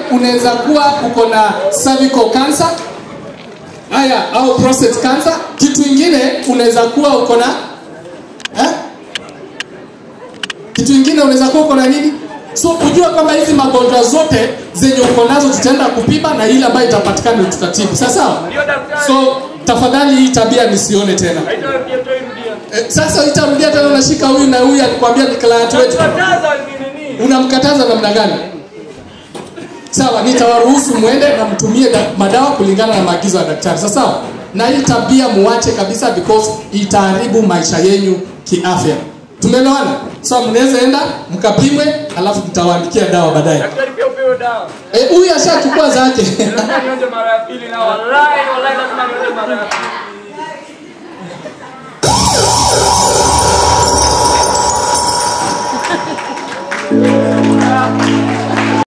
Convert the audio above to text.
unaweza kuwa uko na cervical cancer haya au prostate cancer kitu ingine unaweza kuwa uko na eh? kitu ingine unaweza kuwa uko na nini so kujua kwamba hizi magonjwa zote zenye uko nazo tutaenda kupima na ile ambayo itapatikana tutatibu sawa sawa Ndio daktari. so tafadhali hii tabia nisione tena Haitarudia, tutairudia. eh, sasa itarudia tena unashika huyu na huyu alikwambia ni client wetu Kataza ni nini? unamkataza namna gani sawa nitawaruhusu mwende na mtumie da- madawa kulingana na maagizo ya daktari sawa sawa na hii tabia muache kabisa because itaharibu maisha yenyu kiafya tumeelewana sawa mnaweza enda mkapimwe alafu mtawaandikia dawa baadaye Daktari pia upewe dawa. Eh, huyu ashachukua zake Lazima nionje mara ya pili na wallahi wallahi lazima nionje mara ya pili.